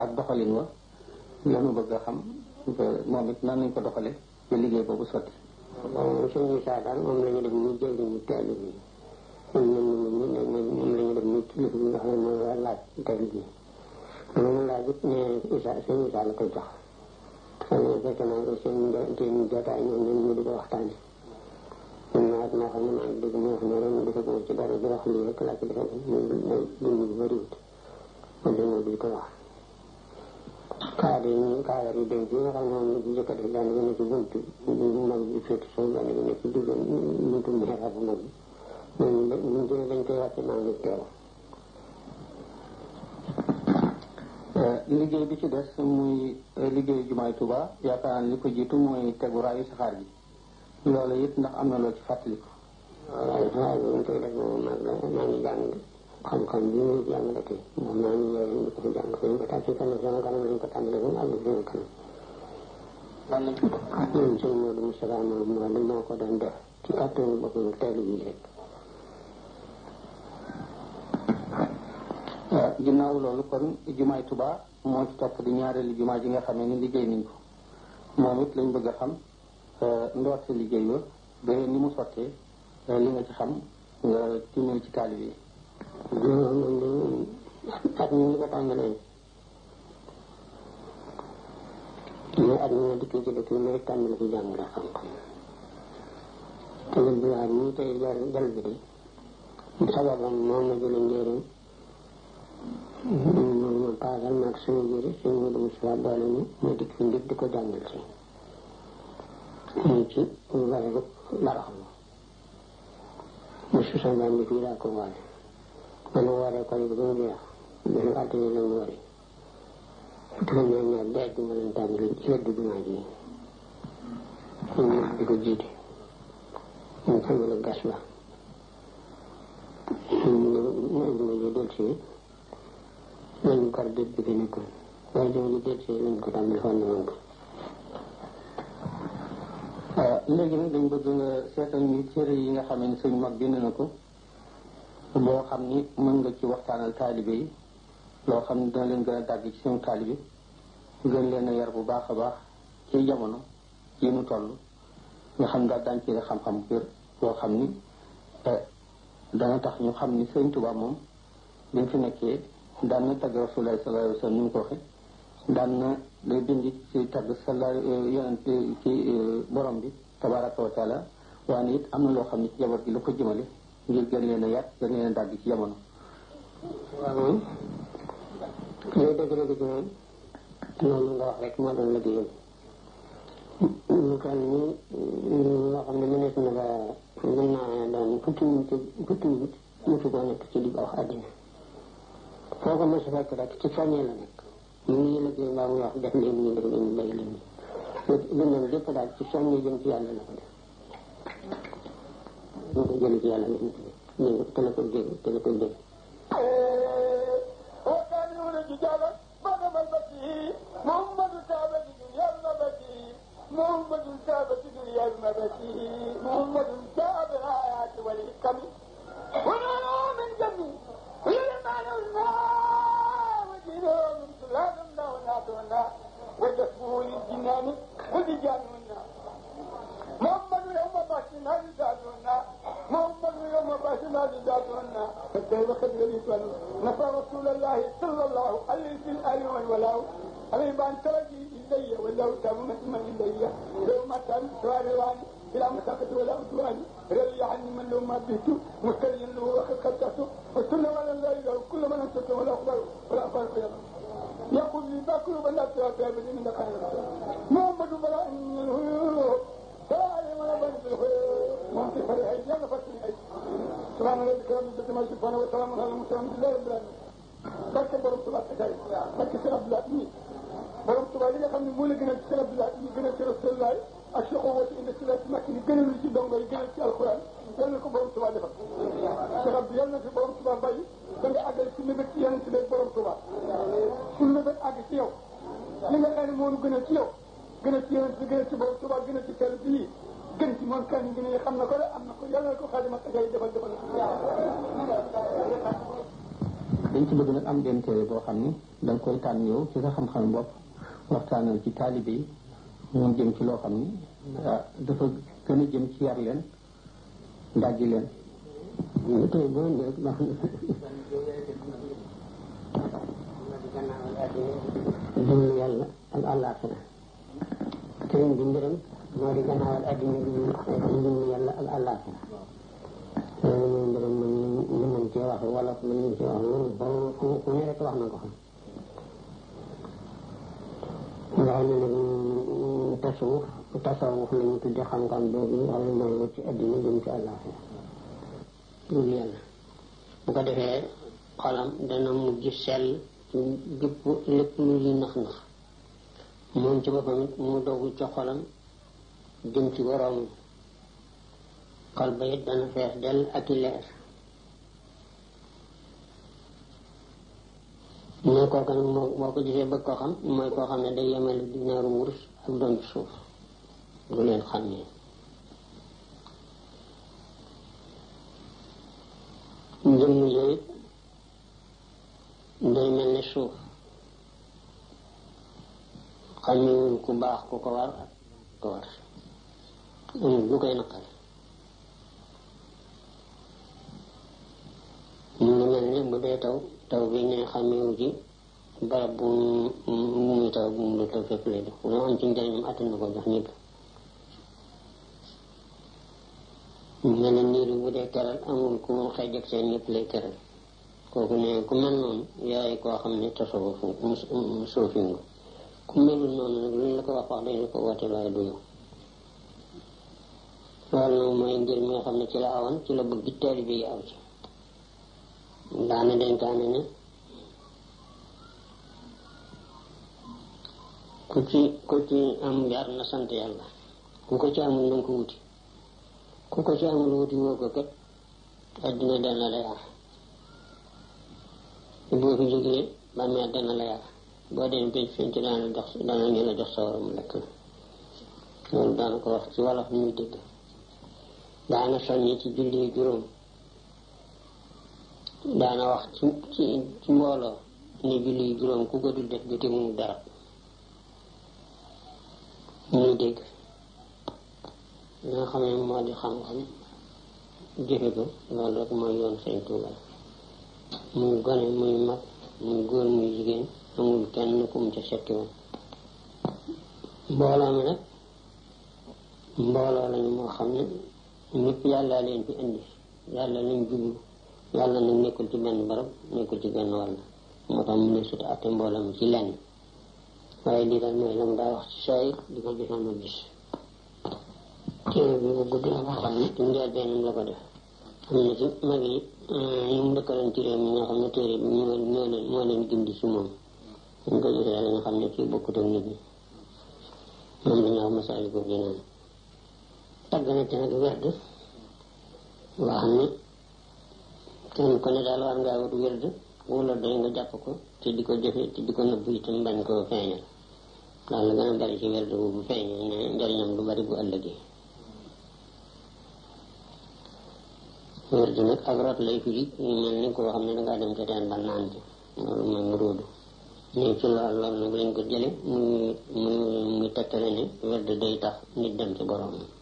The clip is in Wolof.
ak doxalin wa lanu bëgg a xam moom it nan lañ ko doxale ci liggéey boobu sotti moom suñu saa daal moom la ñu def ñu jël ñu teel bi ñun ñun ñun moom la ñu def ñu kilifa bi nga xam ne mooy war laaj teel bi moom laaj it ne Isa suñu Isa la koy jox xam ne fekk naa ko seen seen jotaay ñoom ñun ñu di ko waxtaane ñun nawet moo xam ne maa ngi dégg moo xam ne ren di ko ci dara di wax lii rek laa ci defal ñu dund bi bëriwut man de moo di ko wax kaar yi ñu kaar yi denc yi nga xam ne moom la ci jëkk a def benn bi ne ci buntu mag bi féeti soo benn bi ne ci digg buntu mihrab bu mag bi ñooñu buñ jëlee dañ koy wàcce maa ngi teew liggéey bi ci des muy liggéeyu jumaay Tuba yaakaar naa li ko jiitu mooy tegu raayu saxaar gi loolu it ndax am na loo ci fàttaliku waaye saxaar bi ñu koy def moom mag la maa ngi jàng xam-xam bi muy jàng la tey moom maa ngi yore ñu ko fi jàng fi ñu ko tàmm si kanam sama kanam lañ ko tàmbalee ba mu àgg sama kanam lan lañ ko ñun sëñ Modou Moustapha moom moo moo ko doon def ci kàttanu boppam teelu bi rek ginnaaw loolu kon jumaay Tuba moo ci topp di ñaareelu jumaa ji nga xamee ni liggéey nañ ko moom it lañ bëgg a xam ndoorte liggéey ba ba ni mu sottee li nga ci xam nga timmee ci taalib yi jumaa moom de at mi ñu ko tàmbalee mais at mi nga dikkee ci dëkk bi ma rek tàmbali ci jàng la xam-xam te lu bi waat ñii tey jar jal bi de sababam moom ma jële njëriñ moom ma paasal maag suñu jëri suñu Modou Moustapha boole ñu ma dikk fi ngir di ko jàngal si ñu ci bare baraxlu mu susan baan bi fii laa ko waale man ma waree ko ba mu jeex benn altine la mu wari fukki fan ñaar ñaar deej ma leen tàmbali ci wedd jumaa ji ñu ñëpp di ko jiite ñu tàmbali gas ba ñu indi ma ji del si lañ kar déet bi fi nekkoon waaye jama ji del si lañ ko tàmbali xoon na moom ko léegi nag dañ bëgg nga seetal ñu cëre yi nga xam ne sëñ mag bind na ko boo xam ni mën nga ci waxtaanal taalibe yi loo xam ne dina leen gën a dàgg ci seen taalibe gën leen a yar bu baax a baax ci jamono yi nu toll nga xam daal daañ ci xam-xam bu wér boo xam ni dana tax ñu xam ni sëñ Tuubaa moom bi mu fi nekkee daan na tagg Rasulullah sallallahu alayhi wa sallam ni mu ko waxe daan na day bind ci tagg sala yonent ci borom bi tabaraka wa taala waaye it am na loo xam ne ci jaboot gi la ko jëmale ngir gën leen a yàq gën leen a dàgg ci jamono waaw moom looy dëgg-dëgg ci moom noonu nga wax rek moo doon liggéeyam ñu toll nii loo xam ne mënees na ba mën naa doon fukki nit fukki nit musu koo nekk ci di wax àddina foo ko mos a fekk rek ci soññee la nekk ñu ngi liggéey mbaa muy wax def leen ñu def leen ñu bay leen ñu lim lépp daal ci soññee jëm ci yàlla la ko def ñu ko jëlee ci yàlla la ñu ñu te la ko jël te la ko jël وكانوا رجالا بدم البشير محمد كعبة دنيا المبشير محمد كعبة دنيا المبشير محمد كعبة الآيات والحكم ونالوا من جميع ويلمعنوا الله ودينهم من سلالنا وناتنا وجسمه للجنان ولجاننا محمد يوم باشنا لذاتنا محمد يوم باشنا لذاتنا فكيف خذ يقول نفى رسول الله صلى الله عليه في الآل والولاء عليه بان ترجي إلي ولو تم من إلي لو ما تم سواري بلا مساقط ولا عدوان رضي عني من لو ما بيت مستريا له وقد خطأته وكل ولا لا إله كل من أنت ولا أخبر ولا أخبر خيرا يقول لي باكل بلا تيابي من دخل محمد بلا إنه ممكن فريق يلا فتني سبحان ربك رب العزة ما يصفون وسلام على المرسلين بالله رب العالمين barke borom tubaab te kay barke Sëriñ Abdoulaye nii borom tubaab yi nga xam ne moo la gënal ci Sëriñ Abdoulaye ñu gënal ci Rasulullah ak Cheikh Owati indi si la ci makki ni gënal ci dongo yi gënal ci alxuraan yal na ko borom tubaab defal Cheikh Abdou yal na fi borom tubaab bàyyi da nga àggal ci mébét ci yeneen ci beeg borom tubaab suñu mébét àgg ci yow li nga xam ne moo nu gënal ci yow gënal ci yeneen ci gënal ci borom tubaab gënal ci teel bii gën ci moom kan gën a xam na ko de am na ko yàlla na ko xaadima ak ay defal defal dañ ci bëgg nag am benn téere boo xam ni da nga koy tànn yow ci sa xam-xam bopp waxtaanal ci taalibe yi mu jëm ci loo xam ni dafa gën a jëm ci yar leen ndàjji leen ñu tey boo ndee baax na dund yàlla ak àllaaxira sëriñ bi mbiram moo di gannaawal addina bi dund yàlla ak àllaaxira loolu mooy mbiram mën mën nañ cee wax wala mën nañ cee wax loolu ku ku ne rek wax na ko xam nga xam ne nag tasawuf tasawuf la ñu tudde xam-xam boobu nga xam ne mooy wut ci addina jëm ci àllaaxira dul yàlla bu ko defee xolam dana mujj sell ci gépp lépp lu li nax nax moom ci boppam it mu dogu ci xolam jëm ci boroom xol ba it dana fees dell ak i leer ne kooku nag moo boo ko gisee bëgg ko xam mooy koo xam ne day yemale di ñaaru wurus ak doon ci suuf du leen xam ne njëmm yooyu day mel ne suuf xamewuñ ku baax ku ko war ak ko war amul lu koy naqari ñu ngi mel ne bu dee taw taw bi ne xamewu ci barab bu mu muy taw bu mu lu taw fépp lay def lu am ci njëriñam attan na ko jox ñëpp ñu mel ne niir bu dee keral amul ku mu xëy ak seen ñëpp lay keral kooku ne ku mel noonu yaay koo xam ne tasawuf mu suufi nga ku melul noonu nag lu ñu la ko wax wax dañu ko woote waaye du yow loolu nag mooy ngir mi nga xam ne ci la awoon ci la bëgg taalibe yi aw ci daana dénkaane ne ku ci ku ci am yar na sant yàlla ku ko ci amul na ko wuti ku ko ci amul wuti woo ko kat addina dana la yar boo fi jógee bàmmeel dana la yar boo dem pénc fénc daana jox dana ñu la jox sa waram lekk loolu daana ko wax ci wolof muy dégg daana soññi ci julli juróom daana wax ci ci ci mbooloo ne julli juróom ku ko dul def gëte mu dara muy dégg li nga xam ne moo di xam-xam jëfe ko loolu rek mooy yoon Sëñ Tuuba muy gone muy mag muy góor muy jigéen amul kenn ku mu ca setti woon mbooloo mi nag mbooloo lañu moo xam ne ñëpp yàlla leen fi indi yàlla lañ jublu yàlla nag nekkul ci benn barab nekkul ci benn wàll moo tax mu ne sut atte mbooloo mi ci lenn waaye lii daal mooy la mu daa wax ci sooy di ko jëfam ma gis téere bi bu gudd la boo xam ne ci njël bennam la ko def am na ci mag yi ñu mu dëkkaloon ci réew mi ñoo xam ne téere bi ñoo ñoo leen moo leen gindi ci moom dañ ko gisee la nga xam ne kii bokkut ak nit ñi moom la ñu wax masaali ko gi naan tagg na ci nag werd loo xam ne kenn ku ne daal war ngaa wut werd wala doy nga jàpp ko te di ko jëfe te di ko nëbbu itam bañ koo feeñal daal la gën a bari ci werd bu bu feeñee ne njariñam du bari bu ëllëgee werd nag ak rot lay firi ñu mel ni koo xam ne dangaa dem ca teen ba naan ci loolu mooy mu róodu nii ci lool loolu nag lañ ko jële muy muy muy tekkale ne werd day tax nit dem ci boroomam